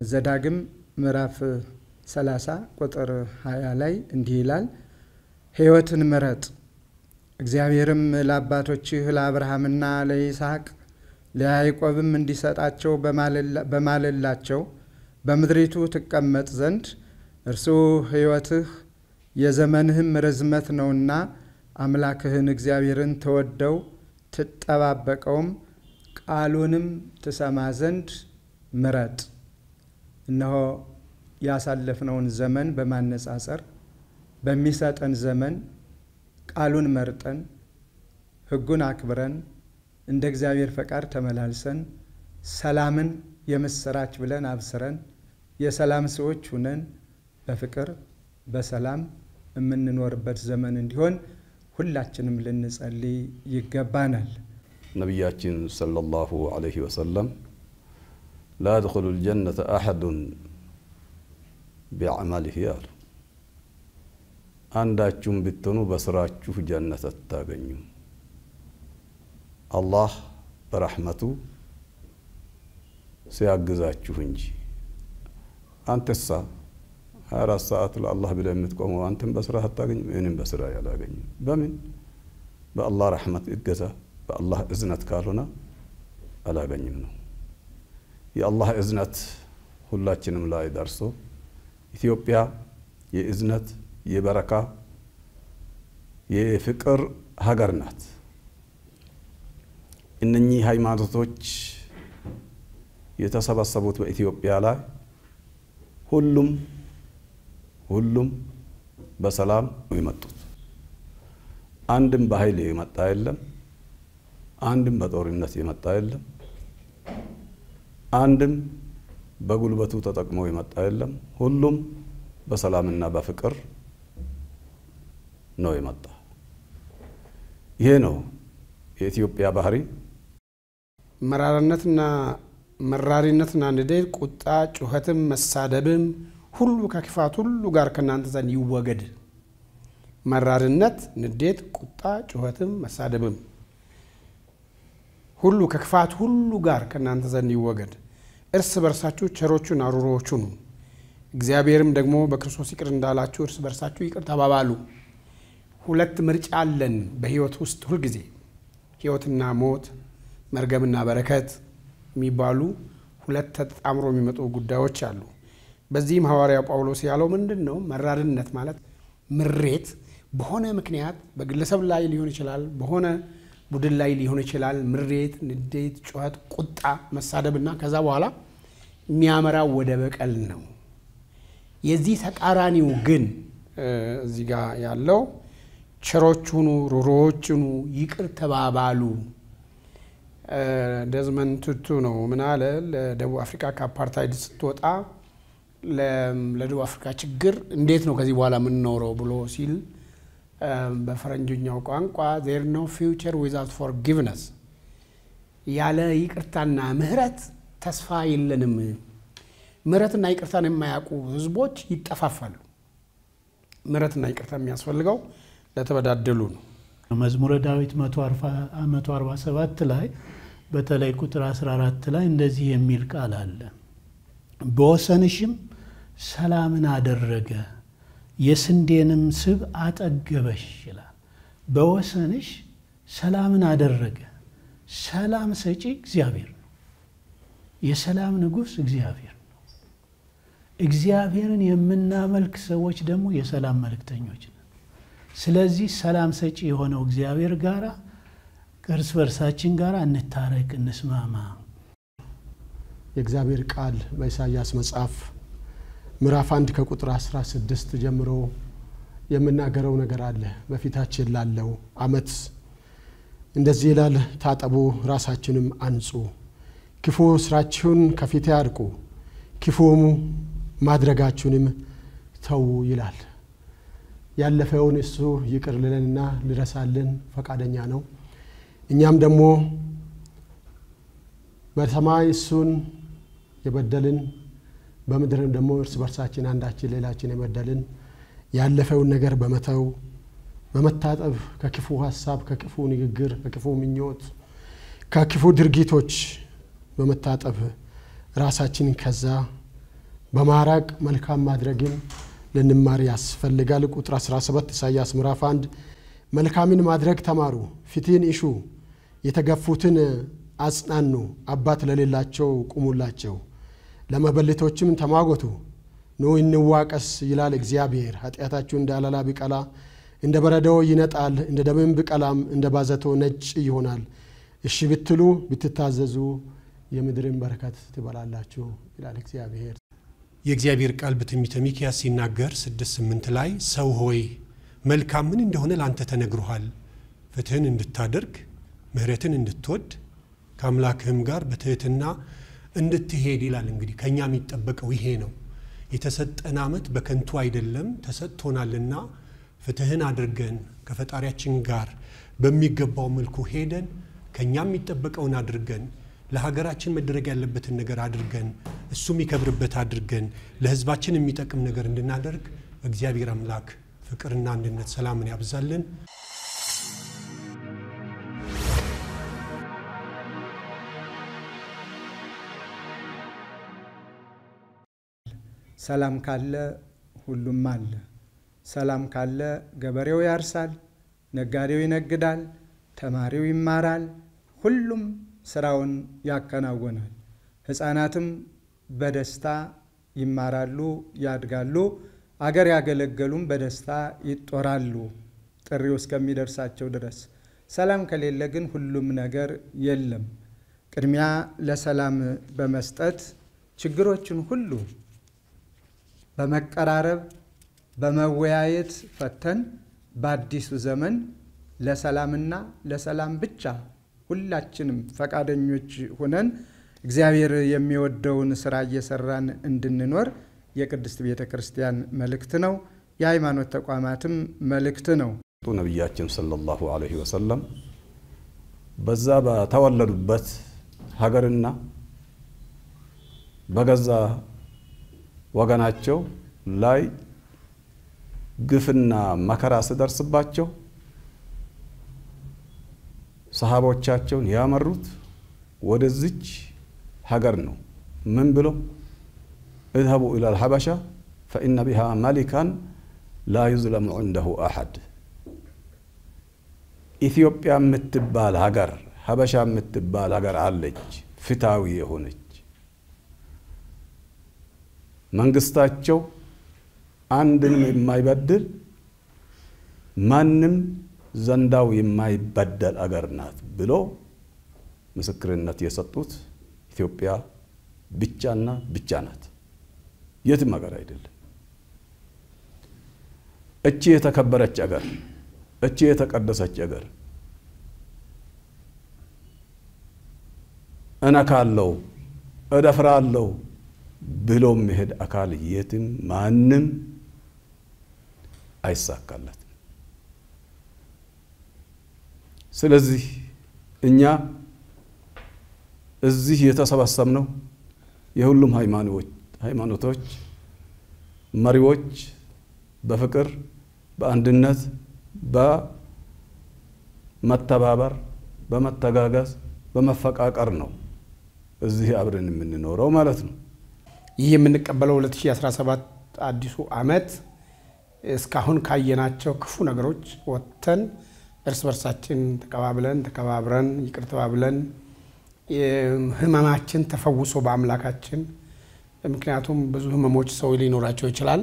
ዘዳግም ምዕራፍ 30 ቁጥር 20 ላይ እንዲህ ይላል፣ ሕይወትን ምረጥ እግዚአብሔርም ለአባቶችህ ለአብርሃምና ለይስሐቅ ለያዕቆብም እንዲሰጣቸው በማለላቸው በምድሪቱ ትቀመጥ ዘንድ እርሱ ሕይወትህ የዘመንህም ርዝመት ነውና አምላክህን እግዚአብሔርን ተወደው ትጠባበቀውም ቃሉንም ትሰማ ዘንድ ምረጥ። እነሆ ያሳለፍነውን ዘመን በማነጻጸር በሚሰጠን ዘመን ቃሉን መርጠን ሕጉን አክብረን እንደ እግዚአብሔር ፈቃድ ተመላልሰን ሰላምን የምስራች ብለን አብስረን የሰላም ሰዎች ሁነን በፍቅር በሰላም የምንኖርበት ዘመን እንዲሆን ሁላችንም ልንጸልይ ይገባናል። ነቢያችን ሰለላሁ ዐለይሂ ወሰለም ላ የድኹሉ ልጀነተ አሐዱን ቢዐመሊሂ አሉ። አንዳችሁም ብትሆኑ በስራችሁ ጀነት አታገኙም። አላህ በረሕመቱ ሲያግዛችሁ እንጂ። አንተሳ ሀያ አራት ሰዓት ለአላህ ብለህ የምትቆመው አንተም በስራ አታገኝም፣ እኔም በስራ ያላገኝም። በምን በአላህ ረሕመት እገዛ በአላህ እዝነት ካልሆነ አላገኝም ነው። የአላህ እዝነት ሁላችንም ላይ ደርሶ ኢትዮጵያ የእዝነት የበረካ የፍቅር ሀገር ናት። እነኚህ ሃይማኖቶች የተሰበሰቡት በኢትዮጵያ ላይ ሁሉም ሁሉም በሰላም ነው የመጡት። አንድም በኃይል የመጣ የለም። አንድም በጦርነት የመጣ የለም። አንድም በጉልበቱ ተጠቅሞ የመጣ የለም። ሁሉም በሰላምና በፍቅር ነው የመጣ። ይሄ ነው የኢትዮጵያ ባህሪ። መራርነትና መራሪነትና ንዴት፣ ቁጣ፣ ጩኸትም መሳደብም ሁሉ ከክፋት ሁሉ ጋር ከእናንተ ዘንድ ይወገድ። መራርነት፣ ንዴት፣ ቁጣ፣ ጩኸትም መሳደብም ሁሉ ከክፋት ሁሉ ጋር ከእናንተ ዘንድ ይወገድ። እርስ በርሳችሁ ቸሮቹን አሩሮዎቹ ሁኑ፣ እግዚአብሔርም ደግሞ በክርስቶስ ይቅር እንዳላችሁ እርስ በርሳችሁ ይቅር ተባባሉ። ሁለት ምርጫ አለን በህይወት ውስጥ ሁልጊዜ ህይወትና ሞት፣ መርገምና በረከት የሚባሉ ሁለት ተጣምሮ የሚመጡ ጉዳዮች አሉ። በዚህም ሐዋርያው ጳውሎስ ያለው ምንድን ነው? መራርነት ማለት ምሬት በሆነ ምክንያት በግለሰብ ላይ ሊሆን ይችላል፣ በሆነ ቡድን ላይ ሊሆን ይችላል። ምሬት፣ ንዴት፣ ጩኸት፣ ቁጣ፣ መሳደብና ከዛ በኋላ የሚያመራው ወደ በቀል ነው። የዚህ ተቃራኒው ግን እዚህ ጋር ያለው ቸሮች ሁኑ፣ ሩሮዎች ሁኑ፣ ይቅር ተባባሉ። ደዝመንድ ቱቱ ነው ምን አለ? ለደቡብ አፍሪካ ከአፓርታይድ ስትወጣ ለደቡብ አፍሪካ ችግር እንዴት ነው ከዚህ በኋላ የምንኖረው ብሎ ሲል በፈረንጆኛው ቋንቋ ዜር ኖ ፊውቸር ዊዛውት ፎርጊቭነስ፣ ያለ ይቅርታና ምህረት ተስፋ የለንም። ምህረትና ይቅርታን የማያውቁ ህዝቦች ይጠፋፋሉ። ምህረትና ይቅርታ የሚያስፈልገው ለተበዳደሉ ነው። መዝሙረ ዳዊት 147 ላይ በተለይ ቁጥር 14 ላይ እንደዚህ የሚል ቃል አለ። በወሰንሽም ሰላምን አደረገ የስንዴንም ስብ አጠገበሽ ይላል። በወሰንሽ ሰላምን አደረገ። ሰላም ሰጪ እግዚአብሔር ነው። የሰላም ንጉሥ እግዚአብሔር ነው። እግዚአብሔርን የምናመልክ ሰዎች ደግሞ የሰላም መልእክተኞች ነን። ስለዚህ ሰላም ሰጪ የሆነው እግዚአብሔር ጋራ እርስ በርሳችን ጋር እንታረቅ፣ እንስማማ። የእግዚአብሔር ቃል በኢሳይያስ መጽሐፍ ምዕራፍ አንድ ከቁጥር 16 ጀምሮ የምናገረው ነገር አለ። በፊታችን ላለው ዓመት እንደዚህ ይላል፣ ታጠቡ፣ ራሳችንም አንጹ፣ ክፉ ስራችሁን ከፊቴ አርቁ፣ ክፉም ማድረጋችሁንም ተዉ ይላል። ያለፈውን እሱ ይቅር ልለንና ልረሳልን ፈቃደኛ ነው። እኛም ደግሞ በሰማይ እሱን የበደልን በምድርም ደግሞ እርስ በርሳችን አንዳችን ሌላችን የበደልን ያለፈውን ነገር በመተው በመታጠብ ከክፉ ሀሳብ፣ ከክፉ ንግግር፣ ከክፉ ምኞት፣ ከክፉ ድርጊቶች በመታጠብ ራሳችንን ከዛ በማራቅ መልካም ማድረግን ልንማር ያስፈልጋል። ቁጥር 17 ኢሳያስ ምዕራፍ 1 መልካምን ማድረግ ተማሩ፣ ፍትህን እሹ፣ የተገፉትን አጽናኑ፣ አባት ለሌላቸው ቁሙላቸው፣ ለመበለቶችም ተሟገቱ። ኑ እንዋቀስ ይላል እግዚአብሔር። ኃጢአታችሁ እንደ አለላ ቢቀላ እንደ በረዶ ይነጣል፣ እንደ ደምም ቢቀላም እንደ ባዘቶ ነጭ ይሆናል። እሺ ብትሉ ብትታዘዙ የምድርን በረከት ትበላላችሁ ይላል እግዚአብሔር። የእግዚአብሔር ቃል በትንቢተ ሚክያስ ሲናገር ስድስት ስምንት ላይ ሰው ሆይ መልካም ምን እንደሆነ ለአንተ ተነግሮሃል፣ ፍትህን እንድታደርግ ምሕረትን እንድትወድ ከአምላክህም ጋር በትህትና እንድትሄድ ይላል። እንግዲህ ከእኛ የሚጠበቀው ይሄ ነው። የተሰጠን ዓመት በከንቱ አይደለም፣ ተሰጥቶናልና ፍትህን አድርገን ከፈጣሪያችን ጋር በሚገባው መልኩ ሄደን ከእኛ የሚጠበቀውን አድርገን ለሀገራችን መደረግ ያለበትን ነገር አድርገን እሱ የሚከብርበት አድርገን ለሕዝባችን የሚጠቅም ነገር እንድናደርግ እግዚአብሔር አምላክ ፍቅርና አንድነት ሰላምን ያብዛልን። ሰላም ካለ ሁሉም አለ። ሰላም ካለ ገበሬው ያርሳል፣ ነጋዴው ይነግዳል፣ ተማሪው ይማራል፣ ሁሉም ስራውን ያከናውናል። ሕፃናትም በደስታ ይማራሉ፣ ያድጋሉ። አገር ያገለገሉም በደስታ ይጦራሉ ጥሪው እስከሚደርሳቸው ድረስ። ሰላም ከሌለ ግን ሁሉም ነገር የለም። ቅድሚያ ለሰላም በመስጠት ችግሮችን ሁሉ በመቀራረብ በመወያየት ፈተን በአዲሱ ዘመን ለሰላምና ለሰላም ብቻ ሁላችንም ፈቃደኞች ሆነን እግዚአብሔር የሚወደውን ስራ እየሰራን እንድንኖር የቅድስት ቤተ ክርስቲያን መልእክት ነው። የሃይማኖት ተቋማትም መልእክት ነው። ነቢያችን ሰለላሁ ዐለይሂ ወሰለም በዛ በተወለዱበት ሀገርና በገዛ ወገናቸው ላይ ግፍና መከራ ስደርስባቸው ሰሃቦቻቸውን ያመሩት ወደዚች ሀገር ነው። ምን ብሎ እዝሀቡ ኢላል ሀበሻ ፈኢነ ቢሃ መሊካን ላ ዩዝለሙ ዐንደሁ አሐድ። ኢትዮጵያ የምትባል ሀገር ሀበሻ የምትባል ሀገር አለች፣ ፍትሃዊ የሆነች መንግስታቸው አንድንም የማይበድል ማንም ዘንዳው የማይበደል አገር ናት ብሎ ምስክርነት የሰጡት ኢትዮጵያ ብቻና ብቻ ናት። የትም ሀገር አይደለም። እቺ የተከበረች አገር፣ እቺ የተቀደሰች አገር እነካለው እደፍራለው ብሎ የሚሄድ አካል የትም ማንም አይሳካለትም። ስለዚህ እኛ እዚህ የተሰባሰብነው የሁሉም ሃይማኖቶች መሪዎች በፍቅር በአንድነት በመተባበር በመተጋገዝ በመፈቃቀር ነው እዚህ አብረን የምንኖረው ማለት ነው። ይህ የምንቀበለው 2017 አዲሱ ዓመት እስካሁን ካየናቸው ክፉ ነገሮች ወጥተን እርስ በርሳችን ተቀባብለን ተከባብረን ይቅር ተባብለን ህመማችን ተፈውሶ በአምላካችን ምክንያቱም ብዙ ህመሞች ሰው ሊኖራቸው ይችላል።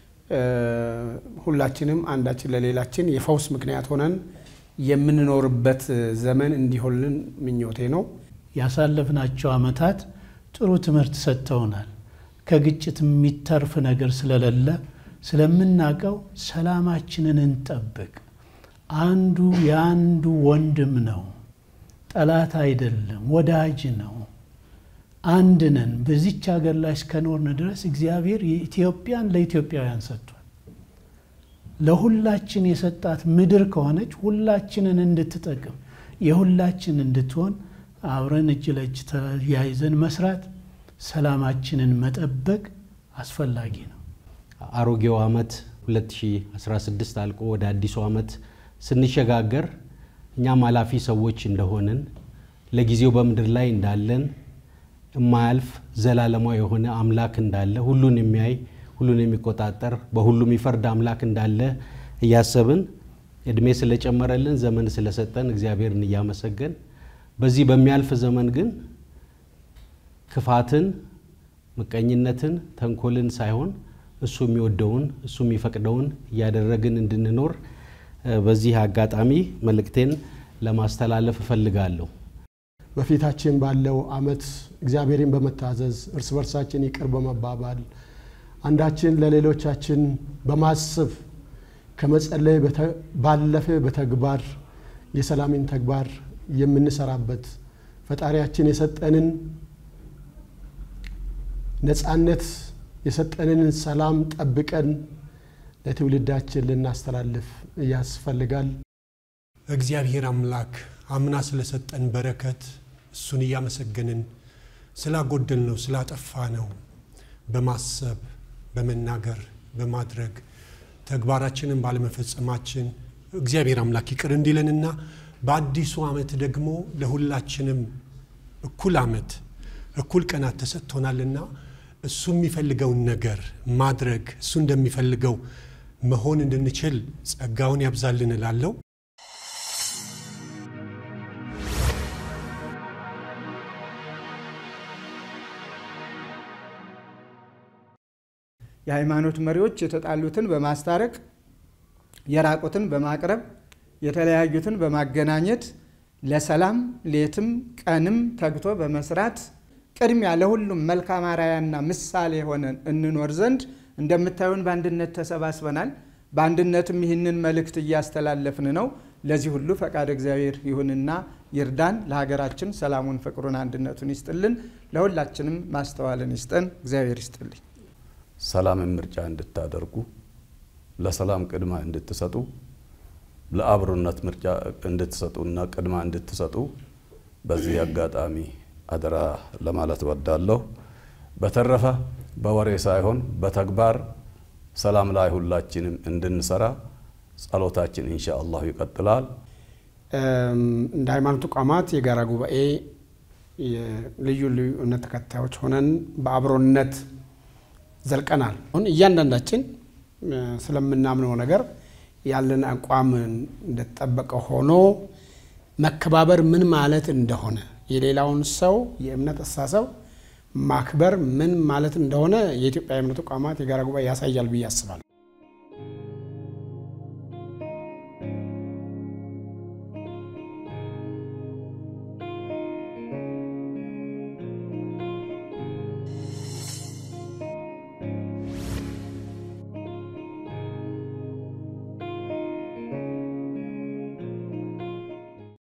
ሁላችንም አንዳችን ለሌላችን የፈውስ ምክንያት ሆነን የምንኖርበት ዘመን እንዲሆንልን ምኞቴ ነው። ያሳለፍናቸው ዓመታት ጥሩ ትምህርት ሰጥተውናል። ከግጭት የሚተርፍ ነገር ስለሌለ ስለምናውቀው ሰላማችንን እንጠብቅ። አንዱ የአንዱ ወንድም ነው፣ ጠላት አይደለም፣ ወዳጅ ነው። አንድ ነን። በዚች ሀገር ላይ እስከኖርን ድረስ እግዚአብሔር የኢትዮጵያን ለኢትዮጵያውያን ሰጥቷል። ለሁላችን የሰጣት ምድር ከሆነች ሁላችንን እንድትጠቅም የሁላችን እንድትሆን አብረን እጅ ለእጅ ተያይዘን መስራት፣ ሰላማችንን መጠበቅ አስፈላጊ ነው። አሮጌው ዓመት 2016 አልቆ ወደ አዲሱ ዓመት ስንሸጋገር እኛም ኃላፊ ሰዎች እንደሆንን ለጊዜው በምድር ላይ እንዳለን የማያልፍ ዘላለማዊ የሆነ አምላክ እንዳለ ሁሉን የሚያይ ሁሉን የሚቆጣጠር በሁሉም የሚፈርድ አምላክ እንዳለ እያሰብን እድሜ ስለጨመረልን ዘመን ስለሰጠን እግዚአብሔርን እያመሰገን በዚህ በሚያልፍ ዘመን ግን ክፋትን፣ ምቀኝነትን፣ ተንኮልን ሳይሆን እሱ የሚወደውን እሱ የሚፈቅደውን እያደረግን እንድንኖር በዚህ አጋጣሚ መልእክቴን ለማስተላለፍ እፈልጋለሁ። በፊታችን ባለው ዓመት እግዚአብሔርን በመታዘዝ እርስ በርሳችን ይቅር በመባባል አንዳችን ለሌሎቻችን በማሰብ ከመጸለይ ባለፈ በተግባር የሰላምን ተግባር የምንሰራበት ፈጣሪያችን የሰጠንን ነፃነት የሰጠንን ሰላም ጠብቀን ለትውልዳችን ልናስተላልፍ ያስፈልጋል። እግዚአብሔር አምላክ አምና ስለሰጠን በረከት እሱን እያመሰገንን ስላጎደል ነው ስላጠፋ ነው በማሰብ በመናገር በማድረግ ተግባራችንን ባለመፈጸማችን እግዚአብሔር አምላክ ይቅር እንዲለንና በአዲሱ ዓመት ደግሞ ለሁላችንም እኩል ዓመት እኩል ቀናት ተሰጥቶናልና እሱ የሚፈልገውን ነገር ማድረግ እሱ እንደሚፈልገው መሆን እንድንችል ጸጋውን ያብዛልን እላለሁ። የሃይማኖት መሪዎች የተጣሉትን በማስታረቅ የራቁትን በማቅረብ የተለያዩትን በማገናኘት ለሰላም ሌትም ቀንም ተግቶ በመስራት ቅድሚያ ለሁሉም መልካም አርአያና ምሳሌ ሆነን እንኖር ዘንድ እንደምታዩን በአንድነት ተሰባስበናል። በአንድነትም ይህንን መልእክት እያስተላለፍን ነው። ለዚህ ሁሉ ፈቃድ እግዚአብሔር ይሁንና ይርዳን። ለሀገራችን ሰላሙን፣ ፍቅሩን፣ አንድነቱን ይስጥልን። ለሁላችንም ማስተዋልን ይስጠን። እግዚአብሔር ይስጥልኝ። ሰላምን ምርጫ እንድታደርጉ ለሰላም ቅድማ እንድትሰጡ ለአብሮነት ምርጫ እንድትሰጡና ቅድማ እንድትሰጡ በዚህ አጋጣሚ አደራ ለማለት ወዳለሁ። በተረፈ በወሬ ሳይሆን በተግባር ሰላም ላይ ሁላችንም እንድንሰራ ጸሎታችን ኢንሻ አላሁ ይቀጥላል። እንደ ሃይማኖት ተቋማት የጋራ ጉባኤ ልዩ ልዩ እምነት ተከታዮች ሆነን በአብሮነት ዘልቀናል። አሁን እያንዳንዳችን ስለምናምነው ነገር ያለን አቋም እንደተጠበቀ ሆኖ መከባበር ምን ማለት እንደሆነ የሌላውን ሰው የእምነት አስተሳሰብ ማክበር ምን ማለት እንደሆነ የኢትዮጵያ የእምነት ተቋማት የጋራ ጉባኤ ያሳያል ብዬ አስባለሁ።